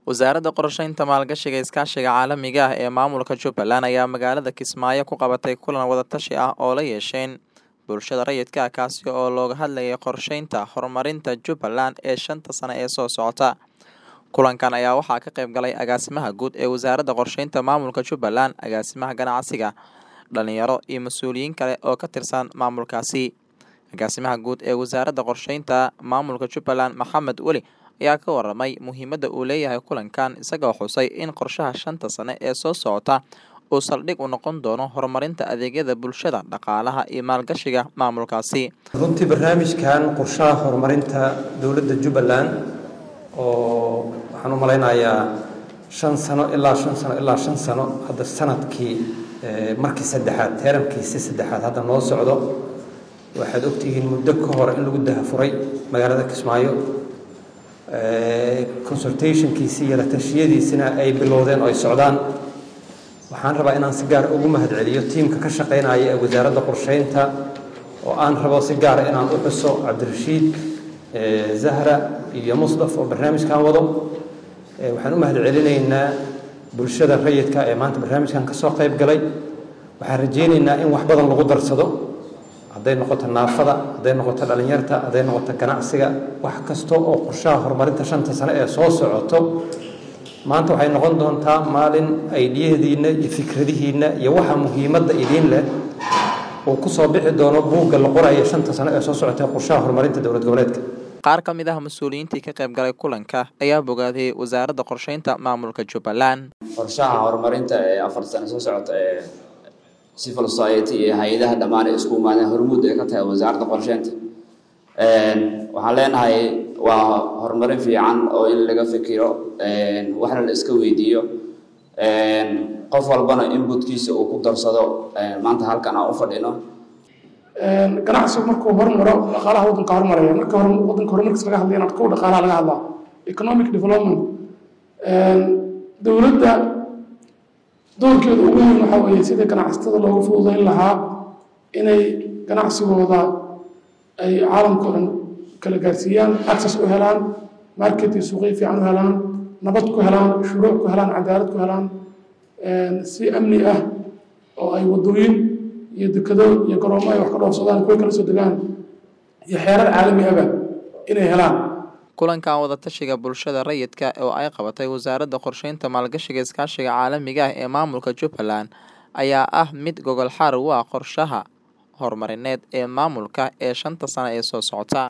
wasaaradda qorsheynta maalgashiga iskaashiga caalamiga ah ee maamulka jubbaland ayaa magaalada kismaayo ku qabatay kulan wadatashi ah oo la yeesheen bulshada rayidka ah kaasi oo looga hadlayay qorsheynta horumarinta jubbaland ee shanta sane ee soo socota kulankan ayaa waxaa ka qayb galay agaasimaha guud ee wasaaradda qorsheynta maamulka jubbaland agaasimaha ganacsiga dhalinyaro iyo mas-uuliyiin kale oo ka tirsan maamulkaasi agaasimaha guud ee wasaaradda qorsheynta maamulka jubbaland maxamed weli ayaa ka waramay muhiimadda uu leeyahay kulankan isagoo xusay in qorshaha shanta sane ee soo socota uu saldhig u noqon doono horumarinta adeegyada bulshada dhaqaalaha iyo maalgashiga maamulkaasi runtii barnaamijkan qorshaha horumarinta dowladda jubbaland oo waxaan u malaynayaa shan sano ilaa shan sano ilaa shan sano hadda sanadkii markii saddexaad teeramkiisi saddexaad hadda noo socdo waxaad ogtihiin muddo ka hor in lagu dahafuray magaalada kismaayo consultationkiisii iyo la tashiyadiisina ay bilowdeen oo ay socdaan waxaan rabaa inaan si gaar ugu mahadceliyo tiimka ka shaqaynaya ee wasaaradda qorsheynta oo aan rabo si gaara inaan u xuso cabdirashiid zahra iyo musdaf oo barnaamijkan wado waxaan u mahadcelinaynaa bulshada rayidka ee maanta barnaamijkan kasoo qayb galay waxaan rajaynaynaa in wax badan lagu darsado hadday noqoto naafada hadday noqoto dhalinyarta hadday noqoto ganacsiga wax kasta oo qorshaha horumarinta shanta sane ee soo socoto maanta waxay noqon doontaa maalin aydiyadiinna iyo fikradihiinna iyo waxa muhiimadda idiin leh uu kusoo bixi doono buugga la qoraya shanta sane ee soo socota qorshaha horumarinta dowlad goboleedka qaar ka mid ah mas-uuliyiintii ka qayb galay kulanka ayaa bogaadiyey wasaaradda qorsheynta maamulka jubbaland qorshaha horumarinta ee afar sane soo socota ee civil society iyo hay-adaha dhammaan ee isku imaadeen hormuud ay ka tahay wasaaradda qorsheynta waxaan leenahay waa horumarin fiican oo in laga fikiro waxna la iska weydiiyo qof walbana inbutkiisa uu ku darsado maanta halkan aan u fadhino ganacsigu markuu hormaro dhaqaalaha waddanka hormaraya marka hore waddanka horumarkiisa laga hadlayana kow dhaqaalaha laga hadlaa economic development dowladda doorkeeda ugu weyn waxaa weeye sidii ganacsatada loogu fududayn lahaa inay ganacsigooda ay caalamka o dhan kala gaarsiiyaan access u helaan market iyo suuqyo fiican u helaan nabad ku helaan shuruuc ku helaan cadaalad ku helaan si amni ah oo ay waddooyin iyo dekado iyo garoomo ay wax ka dhoofsadaan kuwa kala soo degaan iyo xeerar caalami aba inay helaan kulankan wadatashiga bulshada rayidka oo ay qabatay wasaaradda qorsheynta maalgashiga iskaashiga caalamiga ah ee maamulka jubbaland ayaa ah mid gogol xaar u ah qorshaha horumarineed ee maamulka ee shanta sano ee soo socota